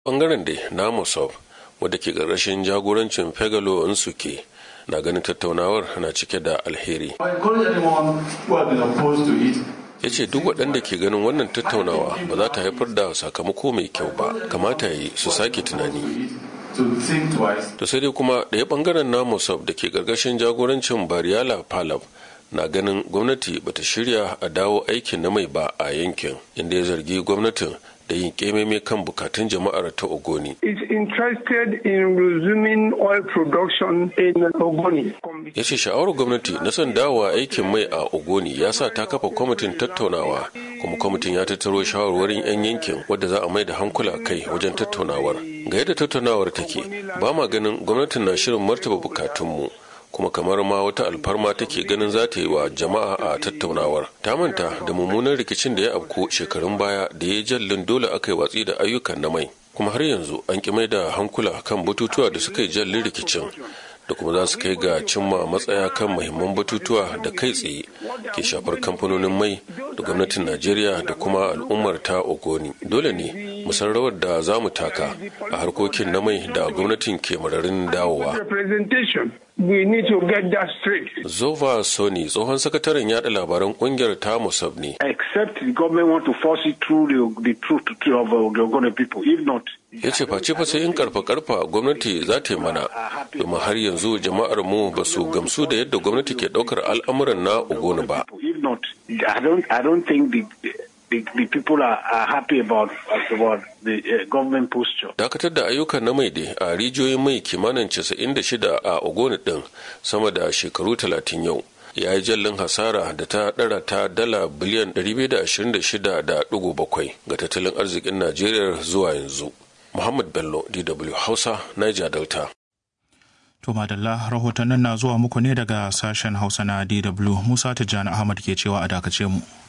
bangaren da na mosop wadda ke ƙarƙashin jagorancin fegalo nsuke na ganin tattaunawar na cike da alheri ya ce duk waɗanda ke ganin wannan tattaunawa ba za ta haifar da sakamako mai kyau ba kamata yi su sake tunani to sai dai kuma ɗaya ɓangaren na mosop da ke ƙarƙashin jagorancin bariyala palab na ganin gwamnati bata shirya a dawo aikin na mai ba a yankin inda ya zargi gwamnatin da yin kememe kan bukatun jama'ar ta Ogoni. is interested in resuming oil production in Ogoni. Ya ce sha'awar gwamnati na son dawowa aikin mai a Ogoni ya sa ta kafa kwamitin tattaunawa kuma kwamitin ya tattaro shawarwarin 'yan yankin wadda za a mai da hankula kai wajen tattaunawar. Ga yadda tattaunawar take ba ma ganin gwamnatin na shirin martaba bukatunmu. kuma kamar ma wata alfarma take ganin za ta yi wa jama'a a tattaunawar ta manta da mummunan rikicin da ya afko shekarun baya da ya jallin dole aka yi watsi da ayyukan na mai kuma har yanzu an ki mai da hankula kan batutuwa da suka yi jallin rikicin da kuma za su kai ga cimma matsaya kan muhimman batutuwa da kai tsaye ke shafar kamfanonin mai da gwamnatin najeriya da kuma al'ummar ta ogoni dole ne mu san rawar da za mu taka a harkokin na mai da gwamnatin ke mararin dawowa We need to get that straight. Zova Sony tsohon sakataren yada labaran kungiyar ta Musab ne. Except the government want to force it through the, the truth of uh, the Ogoni people. If not, ya ce face fa sai in karfa karfa gwamnati za ta yi mana domin har yanzu jama'ar mu ba su gamsu da yadda gwamnati ke daukar al'amuran na ogoni ba if not, I don't, I don't think the, the, the people are, are happy about, about the uh, government posture. dakatar da ayyukan na mai dai a rijiyoyin mai kimanin 96 a ogoni din sama da shekaru 30 yau ya yi jallin hasara da ta dara ta dala biliyan 226.7 ga tattalin arzikin najeriya zuwa yanzu muhammad bello dw hausa niger delta To madalla rahotannin na zuwa muku ne daga sashen Hausa na DW Musa Tijjani Ahmad ke cewa a dakace mu.